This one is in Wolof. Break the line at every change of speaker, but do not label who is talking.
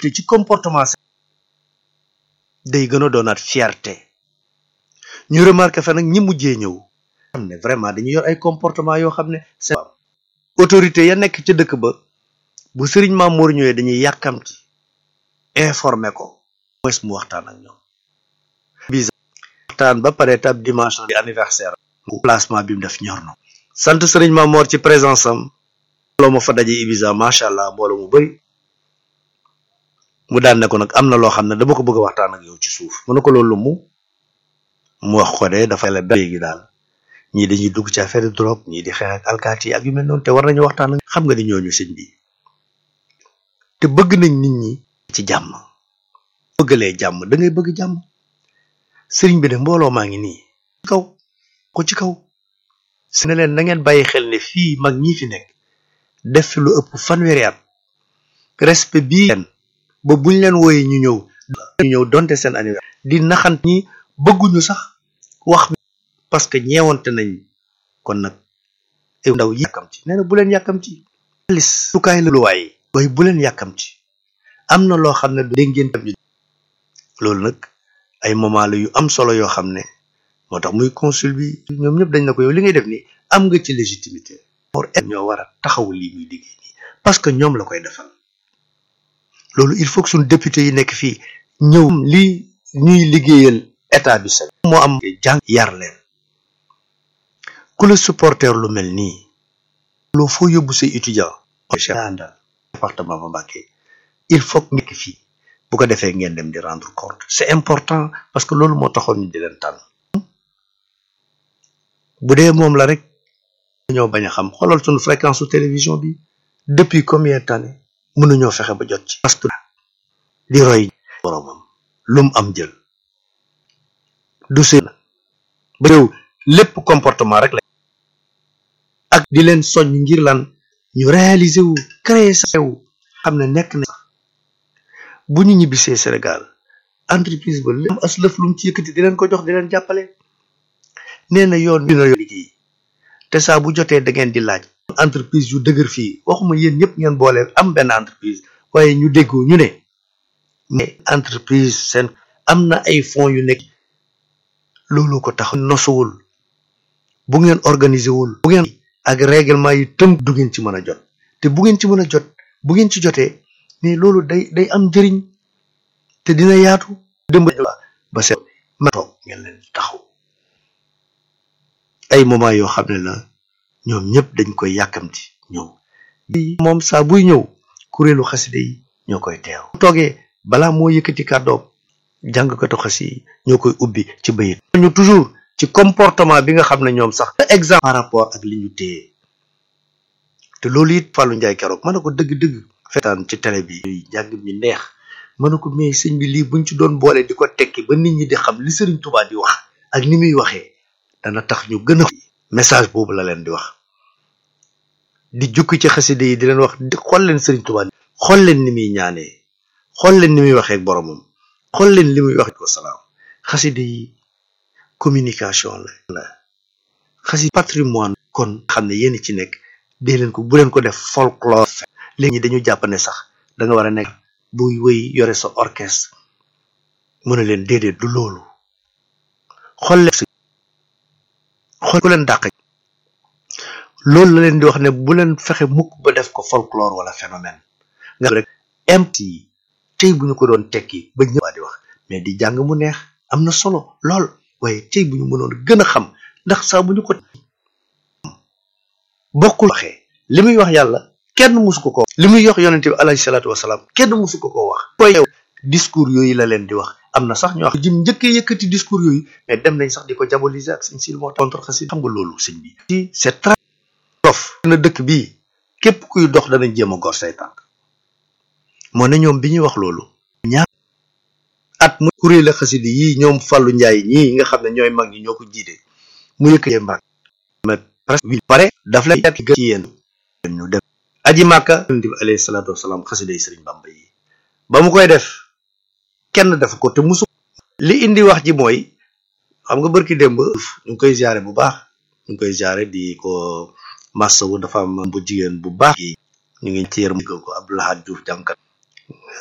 te ci comportement day gën a doonaat fierté ñu remarqué fa nag ñi mujjee ñëw xam ne vraiment dañuy yor ay comportement yoo xam ne c'est autorité ya nekk ca dëkk ba bu sëriñ Mamour ñëwee dañuy yàkkamti informé ko mooy mu waxtaan ak ñoom bis waxtaan ba pare tab dimanche di anniversaire placement bi mu def ñor na sant sëriñ Mamour ci présence am mbooloo ma fa daje Ibiza macha allah mbooloo mu bëri mu daan ne ko nag am na loo xam ne dama ko bëgg a waxtaan ak yow ci suuf mu ne ko loolu mu mu wax ko de dafa la léegi daal ñii dañuy dugg ci affaire de drogue ñii di xeex ak alkaati yi ak yu mel noonu te war nañu waxtaan ak xam nga ni ñooñu sëñ bi te bëgg nañ nit ñi ci jàmm bëggalee jàmm da ngay bëgg jàmm sëriñ bi ne mbooloo maa ngi nii ci kaw ko ci kaw su ne leen na ngeen bàyyi xel ne fii mag ñi fi nekk def fi lu ëpp fanweeri at respect bii leen ba buñ leen wooyee ñu ñëw ñu ñëw donte seen anniversaire di naxant ñi bëgguñu sax wax parce que ñeewante nañ kon nag ndaw yàkkamti nee na bu leen yàkkamti xaalis sukaay la luwaay waaye bu leen yàkkamti am na loo xam ne dégg ngeen tam loolu nag ay moment la yu am solo yoo xam ne moo tax muy consul bi ñoom ñëpp dañ na ko yow li ngay def nii am nga ci légitimité or ñoo war a taxaw lii muy liggéey nii parce que ñoom la koy defal loolu il faut que suñu député yi nekk fii ñëw lii ñuy liggéeyal état du Sénégal moo am jàng yar leen ku la supporter lu mel nii loo foo yóbbu say étudiant àndal département ba Mbacké il faut que nekk fii bu ko defee ngeen dem di rendre compte c'est important parce que loolu moo taxoon ñu di leen tànn bu dee moom la rek ñoo bañ a xam xoolal suñu fréquence su télévision bi depuis combien d'années mënuñoo fexe ba jot ci parce que di roy boromam lum am jël du seen ba réew lépp comportement rek la ak di leen soññ ngir lan ñu réaliser wu créer sa réew xam ne nekk na bu ñu ñibbisee Sénégal entreprise ba lépp as lëf lu mu ci yëkkati di leen ko jox di leen jàppale nee na yoon dina yoon liggéey te saa bu jotee da ngeen di laaj entreprise yu dëgër fii waxuma yéen ñëpp ngeen boole am benn entreprise waaye ñu déggoo ñu ne mais entreprise seen am na ay fonds yu nekk loolu ko tax nosuwul bu ngeen organiser wul bu ngeen ak règlement yi tënk du ngeen ci mën a jot te bu ngeen ci mën a jot bu ngeen ci jotee mais loolu day day am njëriñ te dina yaatu dëmb ba seet ma toog ngeen leen taxaw ay moment yoo xam ne la ñoom ñëpp dañ koy yàkkamti ñëw moom saa buy ñëw kuréelu xaside yi ñoo koy teew toogee balaa moo yëkkati kàddoom jàngkatu xasi yi ñoo koy ubbi ci bayit ñu toujours ci comportement bi nga xam ne ñoom sax exemple par rapport ak li ñu téye te loolu it Fallou Ndiaye keroog mën na ko dëgg-dëgg fetaan ci télé bi njàng mi neex mën na ko mais sëñ bi lii buñ ci doon boole di ko tekki ba nit ñi di xam li Sëriñ Tuubaa di wax ak ni muy waxee dana tax ñu gën a message boobu la leen di wax di jukki ci xaside yi di leen wax xool leen Sëriñ Tuubaa xool leen ni muy ñaanee xool leen ni muy waxee ak boromam xool leen li muy wax ko salaam xaside yi communication la la xaside patrimoine kon xam ne yéen ci nekk dee leen ko bu leen ko def folklore léegi dañu jàpp ne sax da nga war a nekk buy wëy yore sa orchestre mu ne leen déedéet du loolu xool leen xool ku leen dàq loolu la leen di wax ne bu leen fexe mukk ba def ko folklore wala phénomène nga rek mt yi tey bu ñu ko doon tekki ba ñëw di wax mais di jàng mu neex am na solo lool waaye tey bu ñu mënoon gën a xam ndax saa bu ñu ko bokkul waxee li muy wax yàlla kenn musu ko ko li muy yox yonente bi alayhi salaatu wasalaam kenn musu ko ko wax koy discours yooyu la leen di wax am na sax ñoo xam jëm njëkkee yëkkati discours yooyu mais dem nañ sax di ko diaboliser ak sëñ sil moo contre xasi xam nga loolu sëñ bi ci c'est très prof na dëkk bii képp kuy dox dana jéem a gor say tànk moo ne ñoom bi ñuy wax loolu ñaar at mu kuréel a xasidi yii ñoom Fallou Ndiaye ñii nga xam ne ñooy mag ñi ñoo ko jiite mu yëkkatee mbag mais presque bi pare daf lay gën ci yéen ñu dem aji màkka yonent bi alayhi salaatu wasalaam xasida yi sëriñ Bamba yi ba mu koy def kenn def ko te musu li indi wax ji mooy xam nga bërki démb ñu ngi koy ziare bu baax ñu ngi koy ziare di ko masawu dafa am bu jigéen bu baax ñu ngi ci yërëm ko Abdoulahad Diouf jàmkat